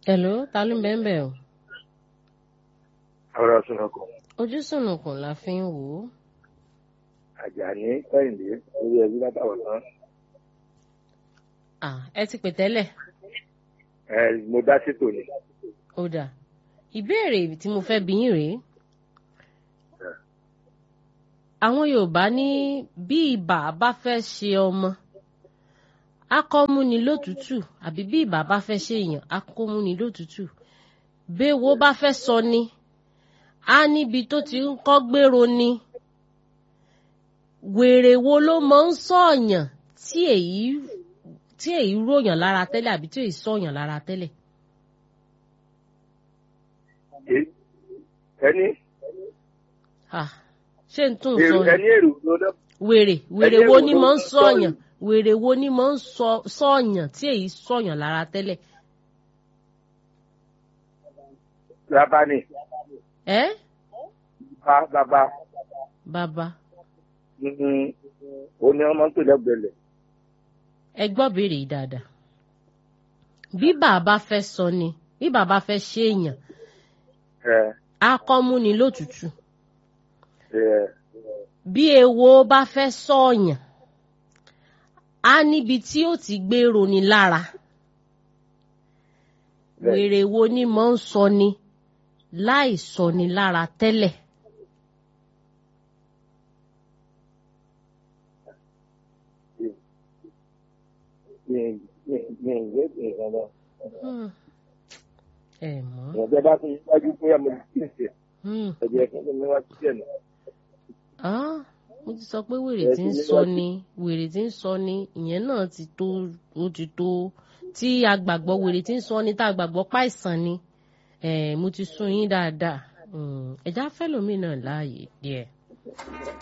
Hello, ta ló ń bẹ́ẹ̀ bẹ́ẹ̀ o? ọ̀rọ̀ sunukun Ojú sùnùkùn la fi ń wò ó. àjàní kẹ́hìndé orí ẹbí látàwọn tán À ẹ ti pè tẹ́lẹ̀. ẹ mo dá sétò ni Ó dà. Ìbéèrè tí mo fẹ́ bi yín rèé. Àwọn Yorùbá ní bí ibà bá fẹ́ ṣe ọmọ, akọ́múni lótùútù àbí bí ibà bá fẹ́ ṣe èèyàn, akọ́múni lótùútù. Béwo bá fẹ́ sọ ni, á níbi tó ti ń kọ́ gbèrò ni. Wèrè wo ló máa ń sọ̀yàn tí èyí tí èyí ròyàn lára tẹ́lẹ̀ àbí tí èyí sọ̀yàn lára tẹ́lẹ̀? Ẹ- ẹni Ah, ṣé n tún sọ èrò ni? ẹni èrò ló dá wèrè wèrè Ẹyẹ wo wo ni ló mò ń ń sọyàn wèrè wo ni mò ń sọ- sọyàn tí èyí sọyàn lára tẹ́lẹ̀ bàbá ni ẹ bá bàbá bàbá mm, ó ní ọmọ tó lẹ́gbẹ̀lẹ̀ ẹ gbọ́ béèrè yìí dáadáa bí bàbá fẹ́ sọ ni bí bàbá fẹ́ ṣe èèyàn ẹ á kọ́ mú ni lótùtù ẹ bí ewo bá fẹ́ sọ̀yàn á níbi tí ó ti gbèrò ni lára Bẹ́ẹ̀. wèrè wo ni mò ń sọ ni láì sọ ni lára tẹ́lẹ̀. mi mi mi ìwé ìrìn lọ Hmm. ẹ mọ̀ ìrọ̀jẹ́ bá tún wájú pé àmọ́ ìdílé ṣe Hmm. ẹ̀jẹ̀ fún mi wájú díẹ̀ nù. Ah, mo ti sọ pé wèrè Ẹ tí ti ń ní sọ láti- ni wèrè tí ń sọ ni ìyẹn náà ti tó ó ti tó tí a gbàgbọ́ wèrè tí ń sọ ni tá a gbàgbọ́ páìsàn ni Eh, mo ti sún yín dáadáa Hmm, ẹ̀já fẹ́lòmíì náà láàyè díẹ̀.